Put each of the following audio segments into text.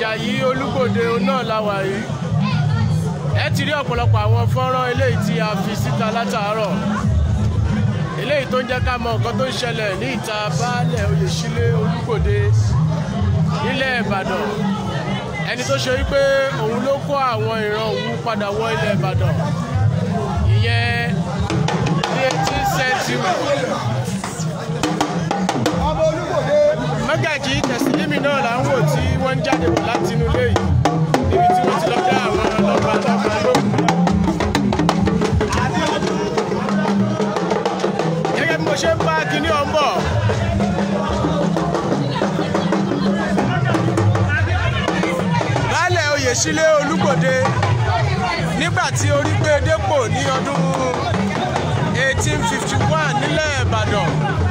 Àjàyí Olúgbòde náà la wà yìí ẹ ti rí ọ̀pọ̀lọpọ̀ àwọn fọ́nrán eléyìí tí a fi síta látàárọ̀ eléyìí tó ń jẹ́ ká mọ nǹkan tó ń ṣẹlẹ̀ ní ìta baálẹ̀ Oyèsílẹ̀ Olúgbòde nílẹ̀ Ìbàdàn ẹni tó ṣe wípé òun ló kó àwọn ìran òun padà wọ ilẹ̀ Ìbàdàn ìyẹn ní eighteen century mọ́gàjì tẹ̀sílímì náà là ń wò tí wọ́n ń jáde bọ̀ láti inú ilé yìí níbi tí wọ́n ti lọ dá àwọn ọlọ́pàá lọ́pàá lóhùn. gẹ́gẹ́ bí mo ṣe ń bá kinní ọ̀hún bọ̀. baálẹ̀ Oyèsílẹ̀ Olúgbòde nígbà tí orí gbé dépò ní ọdún 1851 nílẹ̀ Ìbàdàn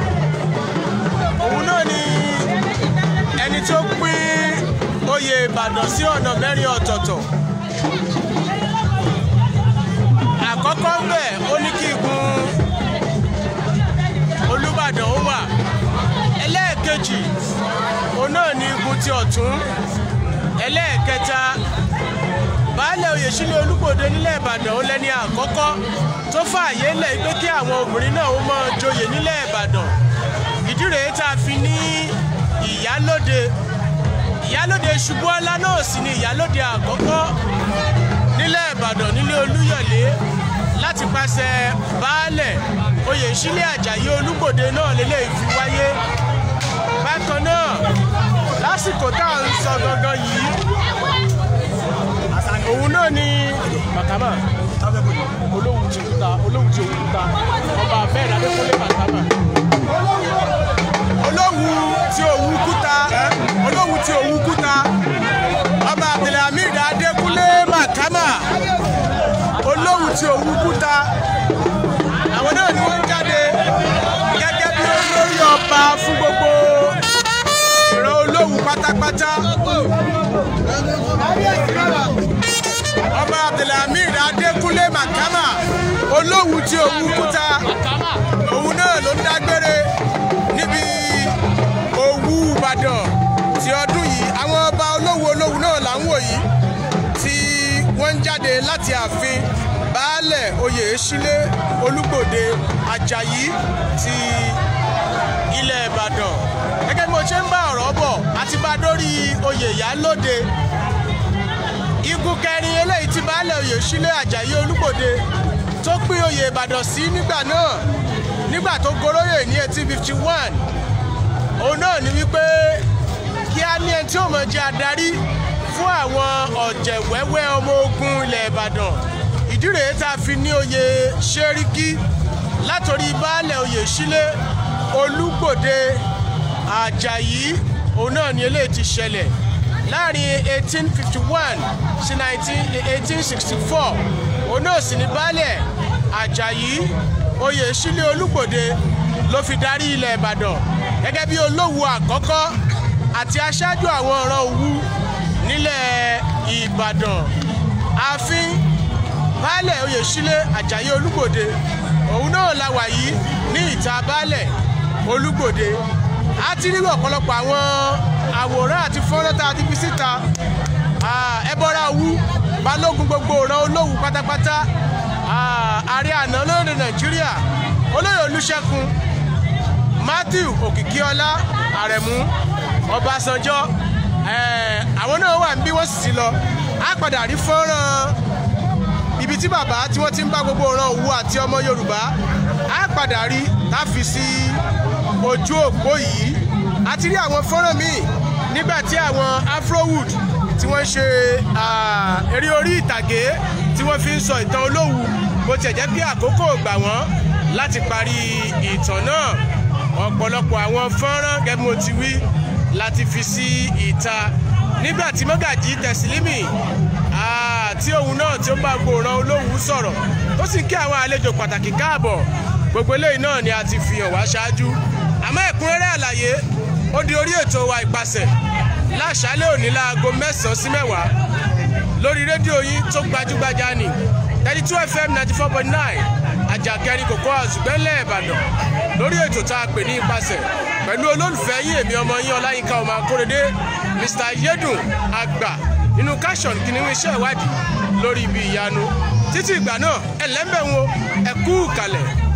òun náà ni ẹni tó pín oyè Ìbàdàn sí ọ̀nà mẹ́rin ọ̀tọ̀ọ̀tọ̀ àkọ́kọ́ ń bẹ̀ ó ní kí igun Olúbàdàn ó wà ẹlẹ́ẹ̀kejì òun náà ni igun ti ọ̀tún ẹlẹ́ẹ̀kẹta baálẹ̀ Oyèsílẹ̀ Olúgbòde nílẹ̀ Ìbàdàn ó lẹ́ni àkọ́kọ́ tó fààyè lẹ̀ pé kí àwọn obìnrin náà ó máa joyè nílẹ̀ Ìbàdàn ìdí rèé tá a fi ní ìyálóde ìyálóde Ṣubúọlá náà sì ni ìyálóde àkọ́kọ́ nílẹ̀ Ìbàdàn nílé Olúyọ̀lé láti pàṣẹ baálẹ̀ Oyèsílẹ̀ Àjàyí Olúgbòde náà lélẹ̀ fi wáyé bákan náà lásìkò tá à ń sọ gangan yìí òun náà ni Màkàmà olóhùn ti kúta olóhùn ti òkúta ọba abẹ́rẹ́ adékúnlé Màkàmà olóhùn tí òwú kúta olóhùn tí òwú kúta ọba abdulhamid adékúnlé Màkàmà olóhùn tí òwú kúta àwọn náà ni wọ́n ń jáde gẹ́gẹ́ bí olórí ọba fún gbogbo ìran olóhùn pátápátá ọba abdulhamid adékúnlé Màkàmà olóhùn tí òwú kúta òun náà ló ń dágbére níbi Òwu Ìbàdàn ti ọdún yìí àwọn ọba olówó olówó náà là ń wò yìí tí wọ́n ń jáde láti ààfin baálẹ̀ Oyèsílẹ̀ Olúgbòde Àjàyí ti ilẹ̀ Ìbàdàn gẹ́gẹ́ bí mo ṣe ń bá ọ̀rọ̀ bọ̀ àti bá dórí oyè Ìyálóde igun kẹrin eléyìí tí baálẹ̀ Oyèsílẹ̀ Àjàyí Olúgbòde tó pín oyè Ìbàdàn sí nígbà náà nígbà tó goróyè ní eighteen fifty one òun náà ni wípé kí á ní ẹni tí ó mọ̀ jẹ́ adarí fún àwọn ọ̀jẹ̀ wẹ́wẹ́ ọmọ ogun ilẹ̀ Ìbàdàn ìdí rèé tá a fi ní oyè Ṣẹ́ríkí látòrí baálẹ̀ Oyèsílẹ̀ Olúgbòde Àjàyí òun náà ni eléyìí ti ṣẹlẹ̀ láàrin eighteen fifty one sí eighteen sixty four òun náà sì ní baálẹ̀ Àjàyí Oyèsílẹ̀ Olúgbòde ló fi darí ilẹ̀ Ìbàdàn gẹ́gẹ́ bí olówó àkọ́kọ́ àti aṣáájú àwọn ọ̀ràn Òwu nílẹ̀ Ìbàdàn ààfin baálẹ̀ Oyèsílẹ̀ Àjàyí Olúgbòde òun náà la wà yìí ní ìta baálẹ̀ Olúgbòde a ti rí ọ̀pọ̀lọpọ̀ àwọn àwòrán àti fọ́nrán tá a ti fi síta ẹbọra Òwu balógun gbogbo ọ̀ràn Olówu pátápátá ààrẹ àná lóde Nàìjíríà olóyè Olúṣẹ́gun Matthew Òkìkíọlá Àrẹ̀mú Ọbásanjọ́ àwọn náà wà níbí wọ́n sì ti lọ á padà rí fọ́nrán ibi tí bàbá tí wọ́n ti ń bá gbogbo ọ̀ràn Òwu àti ọmọ Yorùbá á padà rí láfi sí ojú òpó yìí a ti rí àwọn fọ́nrán míì nígbà tí àwọn Afrowood tí wọ́n ṣe eré orí ìtàgé tí wọ́n fi ń sọ ìtàn Olówu bó tiẹ̀ jẹ́ pé àkókò gbà wọ́n láti parí ìtàn náà ọ̀pọ̀lọpọ̀ àwọn fọ́nrán gẹ́gẹ́ bí mo ti wí láti fi sí ìta nígbà tí mọ́gàjì tẹ̀sílímì tí òun náà tí ó bá gbòòràn Olówu sọ̀rọ̀ ó sì ń kí àwọn àlejò pàtàkì káàbọ̀ gbogbo eléyìí náà ni a ti fi hàn wá ṣáájú àmọ́ ẹ̀kúnrẹ́rẹ́ àlàyé ó di orí ètò wa ìpasẹ̀ láṣálẹ́ òní láago mẹ́sàn-án sí mẹ́wàá lórí rédíò yín tó gbajúgbajà ni thirty two fm ninety four point nine àjàkẹ́rin kòkó àzùgbẹ́lẹ̀ ìbàdàn lórí ètò tá a pè ní ipasẹ̀ pẹ̀lú olólùfẹ́ yín èmi ọmọ yín ọláyínká ọmọ akóredé mr yedun àgbà nínú káṣọ̀n kìnìún iṣẹ́ ìwádìí lórí ibi ìyanu títí ìgbà náà ẹlẹ́mbẹ̀ wo ẹ̀kú kalẹ̀.